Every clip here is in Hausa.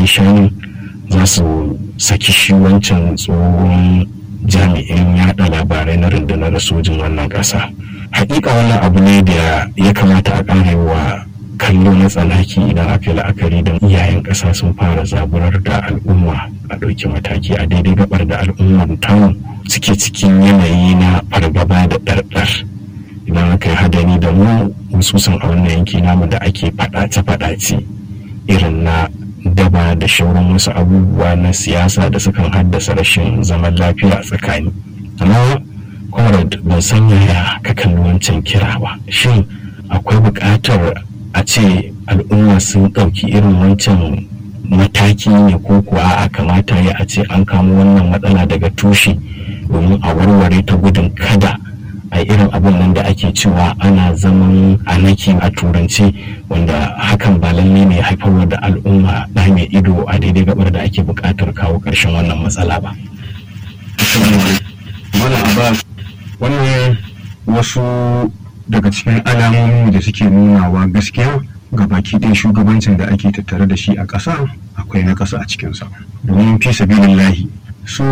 yi shanin za su saki shi wancan tsohon jami'in yada labarai na rundunar sojin wannan ƙasa hakika wannan abu ne da ya kamata a ƙare wa kallo na tsanaki idan aka yi la'akari da iyayen ƙasa sun fara zaburar da al'umma a ɗauki mataki a daidai gabar da al'ummar tamu suke cikin yanayi na fargaba da ɗarɗar idan aka yi hadari da mu mususan a wannan yanki namu da ake faɗace-faɗace irin na daba da shauran wasu abubuwa na siyasa da sukan haddasa rashin zaman lafiya a tsakani amma comrade ban san yaya ka kalli wancan kira ba shin akwai buƙatar a ce al'umma sun ɗauki irin wancan mataki ne ko kuwa a kamata ya a ce an kamo wannan matsala daga tushe domin a warware ta gudun kada a irin abin nan da ake cewa ana zaman anaki a turanci wanda hakan ba lalle ne haifarwa da al'umma da mai ido a daidai gabar da ake buƙatar kawo ƙarshen wannan matsala ba. Mana Abbas wannan wasu daga cikin alamomi da suke nunawa gaskiya ga baki ɗaya shugabancin da ake tattare da shi a ƙasa akwai na ƙasa a cikinsa domin fi sabilillahi su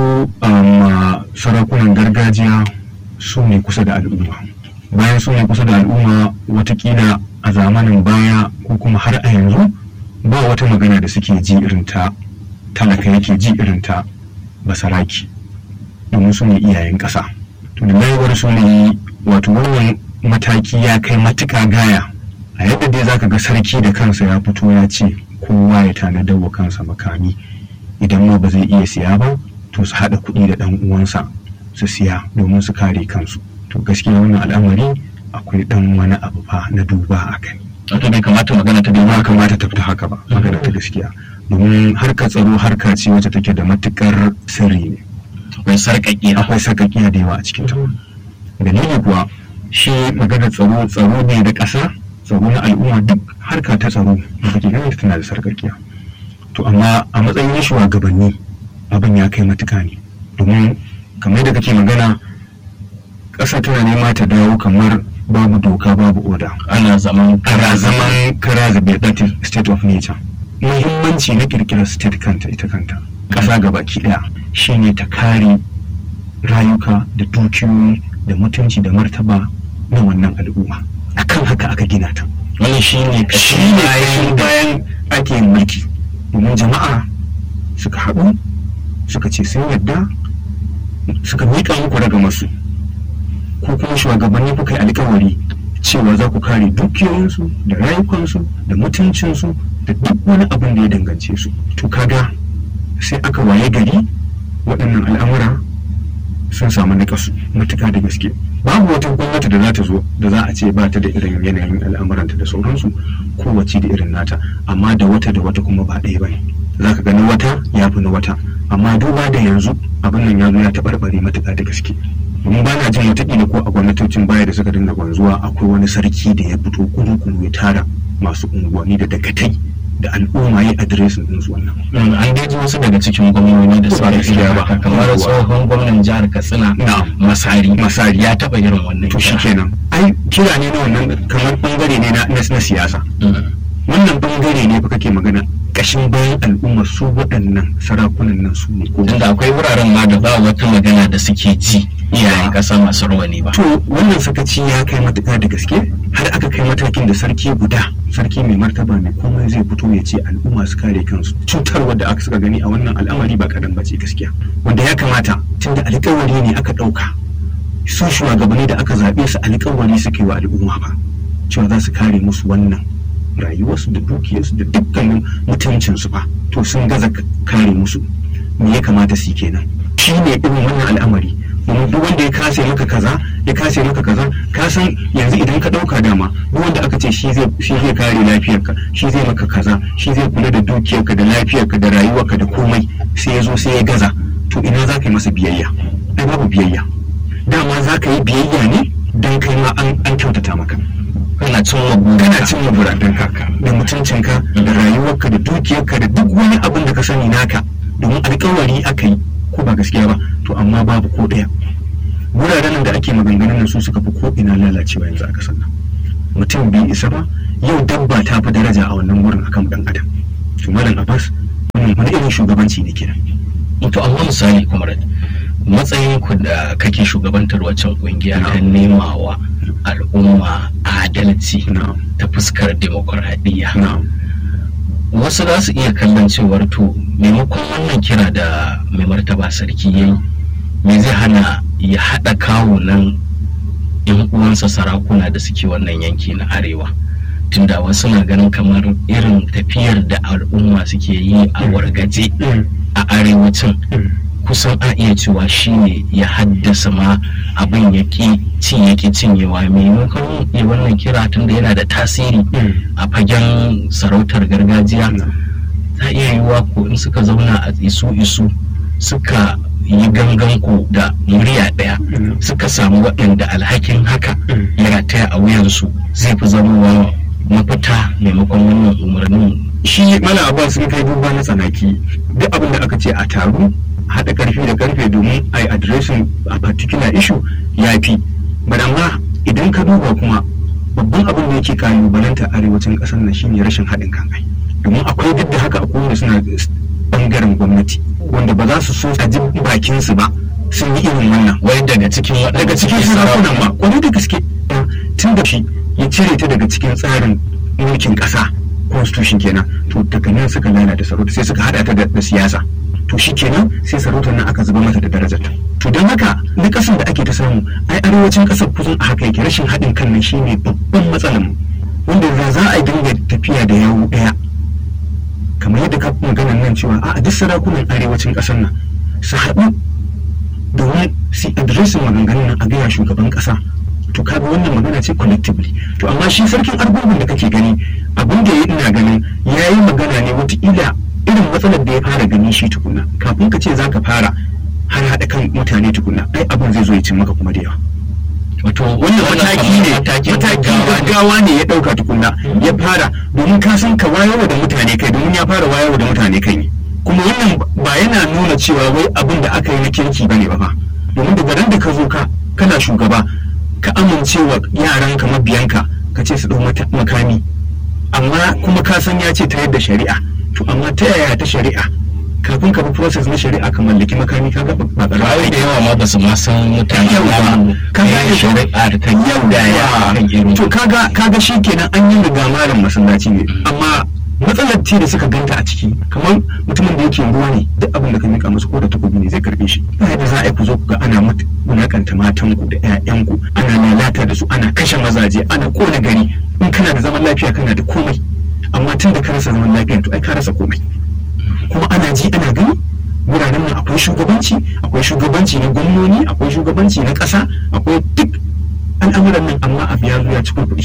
sarakunan gargajiya su ne kusa da al'umma bayan su ne kusa da al'umma watakila a zamanin baya ko kuma har a yanzu ba wata magana da suke ji irin ta talaka yake ji irin ta basaraki domin su ne iyayen ƙasa to da mayawar su ne wato wannan mataki ya kai matuka gaya a yadda dai zaka ga sarki da kansa ya fito ya ce kowa ya tanadar wa kansa makami idan ma ba zai iya siya ba to su haɗa kuɗi da ɗan uwansa su siya domin su kare kansu to gaskiya wannan al'amari akwai ɗan wani abu fa na duba a kai wato bai kamata magana ta ba kamata ta fita haka ba magana ta gaskiya domin harkar tsaro harka ce wacce take da matukar sirri ne akwai sarƙaƙiya akwai sarƙaƙiya da yawa a cikin ta dalili kuwa shi maganar tsaro tsaro ne da ƙasa tsaro na al'umma duk harka ta tsaro da kake ganin ta tana da sarƙaƙiya to amma a matsayin shugabanni abin ya kai matuka ne domin kamar da kake magana ƙasa tana nema ta dawo kamar babu doka babu oda ana zaman kara zaman kara zabe that is state of nature muhimmanci na kirkirar state kanta ita kanta ƙasa gabaki ɗaya shine ta kare rayuka da dukiyoyi da mutunci da martaba na wannan al'umma akan haka aka gina ta wani shi ne shi ne bayan ake yin mulki domin jama'a suka haɗu suka ce sun yadda suka miƙa muku daga masu ko kuma shugabanni kuka yi alkawari cewa za ku kare dukiyoyinsu da rayukansu da mutuncinsu da duk wani abin da ya dangance su to kaga sai aka waye gari waɗannan al'amura sun samu nakasu matuka da gaske babu wata gwamnati da za ta zo da za a ce ba ta da irin yanayin al'amuranta da sauransu kowace da irin nata amma da wata da wata kuma ba ɗaya ba ne za ka gani wata ya fi na wata amma duba da yanzu abin nan ya zo ya taɓarɓare matuƙa da gaske domin ba na jin watakila ko a gwamnatocin baya da suka dinga gwanzuwa akwai wani sarki da ya fito kudu ya tara masu unguwanni da dagatai da al'umma ya adiresin ɗinsu wannan. an daji wasu daga cikin gwamnoni da suka yi ba kamar tsohon gwamnan jihar katsina masari masari ya taɓa irin wannan to shi kenan ai kira ne na wannan kamar bangare ne na siyasa wannan bangare ne fa kake magana kashin bayan al'umma su waɗannan sarakunan nan su ne ko tunda akwai wuraren ma da ba wata magana da suke ji iyayen ƙasa masu rawani ba to wannan sakaci ya kai matuƙa da gaske har aka kai matakin da sarki guda sarki mai martaba mai komai zai fito ya ce al'umma su kare kansu cutarwar da aka suka gani a wannan al'amari ba kadan bace gaskiya wanda ya kamata tunda alƙawari ne aka ɗauka su shugabanni da aka zaɓe su alƙawari suke wa al'umma ba cewa za su kare musu wannan rayuwarsu da dukiyarsu da dukkanin mutuncinsu ba to sun gaza kare musu me ya kamata su kenan shi ne irin wannan al'amari domin duk wanda ya kase maka kaza ya kase maka kaza ka san yanzu idan ka dauka dama duk wanda aka ce shi zai shi zai kare lafiyarka shi zai maka kaza shi zai kula da dukiyarka da lafiyarka da rayuwarka da komai sai ya zo sai ya gaza to ina za ka yi masa biyayya ai babu biyayya dama za ka yi biyayya ne don kai ma an kyautata maka kana cin kana cin buradanka da mutuncinka da rayuwarka da dukiyarka da duk wani abin da ka sani naka domin alkawari aka yi ko ba gaskiya ba to amma babu ko ɗaya wuraren da ake maganganun nan su suka fi ko ina lalacewa yanzu a kasar nan mutum bai isa ba yau dabba ta fi daraja a wannan wurin akan dan adam to malam abbas wannan irin shugabanci ne kenan to amma misali kuma matsayin ku da kake shugabantar waccan kungiya ta nemawa al'umma adalci ta fuskar demokuraɗiyya wasu za su iya kallon cewar to maimakon wannan kira da mai martaba sarki ya yi me zai hana ya haɗa kawunan yan uwansa sarakuna da suke wannan yanki na arewa tunda wasu na ganin kamar irin tafiyar da al'umma suke yi a wargaje a arewacin kusan a iya cewa shine ya haddasa ma abin ya ki ci ya ki cinyewa maimakon ya wannan kira tunda yana da tasiri a fagen sarautar gargajiya ta iya yiwuwa ko in suka zauna a isu isu suka yi gangan ku da murya ɗaya suka samu waɗanda alhakin haka ya rataya a wuyansu zai fi zamowa mafita maimakon wannan umarnin shi malam abbas sun kai duba na tsanaki duk abin da aka ce a taru haɗa ƙarfi da ƙarfe domin a yi adireshin a particular issue ya fi amma idan ka duba kuma babban abin da yake kalubalanta arewacin ƙasar nan shine rashin haɗin kan kai domin akwai duk da haka akwai wanda suna bangaren gwamnati wanda ba za su so a ji bakin su ba sun yi irin wannan wai daga cikin daga cikin sarakunan ma kwarai da gaske tun da shi ya cire ta daga cikin tsarin mulkin ƙasa constitution kenan to daga nan suka lalata sarauta sai suka hada ta da siyasa to shi kenan sai sarautar nan aka zuba mata da darajarta to don haka na kasan da ake ta samu ai arewacin kasar kusan a haka yake rashin haɗin kan nan shine babban matsalar mu wanda da za a dinga tafiya da yawo ɗaya kamar yadda ka maganar nan cewa a duk sarakunan arewacin kasar nan su haɗu domin su adiresin maganganun nan a gaya shugaban ƙasa to kaga wannan magana ce collectively to amma shi sarkin argungun da kake gani abin da ya ina ganin ya yi magana ne wataƙila irin matsalar da ya fara gani shi tukuna kafin ka ce za ka fara har haɗa kan mutane tukuna ai abin zai zo ya cin maka kuma da yawa wato wannan mataki ne mataki gaggawa ne ya ɗauka tukuna ya fara domin ka san ka wayarwa da mutane kai domin ya fara wayarwa da mutane kai ne kuma wannan ba yana nuna cewa wai abin da aka yi na kirki bane ba fa domin daga ran da ka zo ka kana shugaba ka amincewa yaranka mabiyanka ka ce su ɗau makami amma kuma ka san ya ce ta yadda shari'a to amma ta yaya ta shari'a kafin ka bi process na shari'a ka mallaki makami ka ga ba ƙarfi da yawa ma ba su ma san mutane ba ka ga shari'a da ta yau da ya kan irin to kaga kaga shikenan an yi riga malam masallaci ne amma matsalar ce da suka ganta a ciki kamar mutumin da yake ruwa ne duk abin da ka mika musu ko da takobi ne zai karbe shi ba yadda za a yi ku zo ku ga ana wulakanta matan ku da ƴaƴan ku ana lalata da su ana kashe mazaje ana kona gari in kana da zaman lafiya kana da komai amma tun da ka rasa zaman lafiya to ai ka rasa komai kuma ana ji ana gani wuraren nan akwai shugabanci akwai shugabanci na gwamnoni akwai shugabanci na ƙasa akwai duk al'amuran nan amma abu ya zo ya ci kuɗi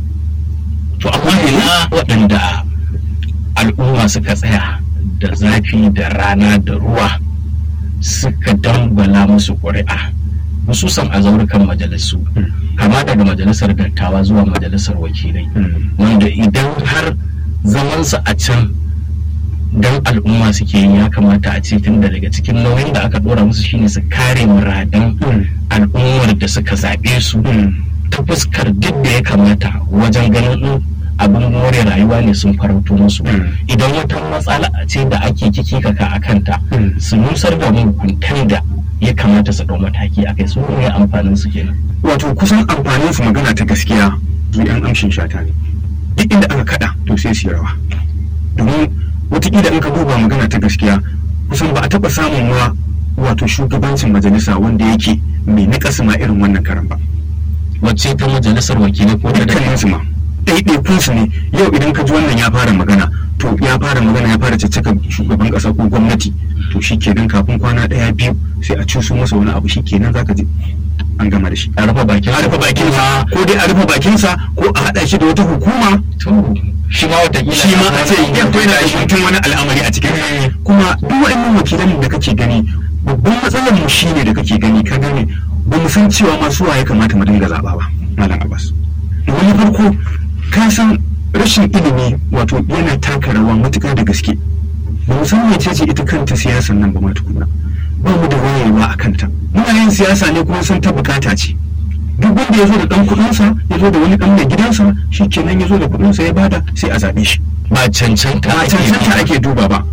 to amma ina waɗanda al'umma suka tsaya da zafi da rana da ruwa suka dambala musu ƙuri'a mususan a zaurukan majalisu kama daga majalisar dattawa zuwa majalisar wakilai wanda idan har zamansu a can don al'umma suke yi ya kamata a ce tun daga cikin nauyin da aka dora musu shine su kare muradan al'ummar da suka zaɓe su ta fuskar duk da ya kamata wajen ganin abin more rayuwa ne sun farauto musu idan wata matsala ce da ake kiki kaka a kanta su nusar da mahukuntan da ya kamata su ɗau mataki a kai su ne amfanin su kenan wato kusan amfanin su magana ta gaskiya su yan amshin shata ne duk inda aka kada to sai su yi rawa domin watakila in ka duba magana ta gaskiya kusan ba a taɓa samun ma wato shugabancin majalisa wanda yake mai naƙasa ma irin wannan karan ba wacce ta majalisar wakilai ko ta dukkanin su ma ɗaiɗaikun su ne yau idan ka ji wannan ya fara magana to ya fara magana ya fara caccaka shugaban ƙasa ko gwamnati to shi kenan kafin kwana ɗaya biyu sai a cuso masa wani abu shi kenan zaka ji an gama da shi a rufe bakin a rufe bakinsa ko dai a rufe bakinsa ko a haɗa shi da wata hukuma shi ma wata shi ma a ce yadda yana da shutun wani al'amari a cikin kuma duk wa'annan wakilan da kake gani babban matsalar mu shine da kake gani ka gane ba mu san cewa masu waye kamata mu dinga zaba ba malam abbas wani farko ka san rashin ilimi wato yana taka rawa matuƙa da gaske ba mu san mece ce ita kanta siyasan nan ba ma tukuna ba mu da wayewa a kanta muna yin siyasa ne kuma sun ta bukata ce duk wanda ya zo da dan kudinsa ya zo da wani dan mai gidansa shi kenan ya zo da kudinsa ya bada sai a zaɓe shi ba cancanta ba cancanta ake duba ba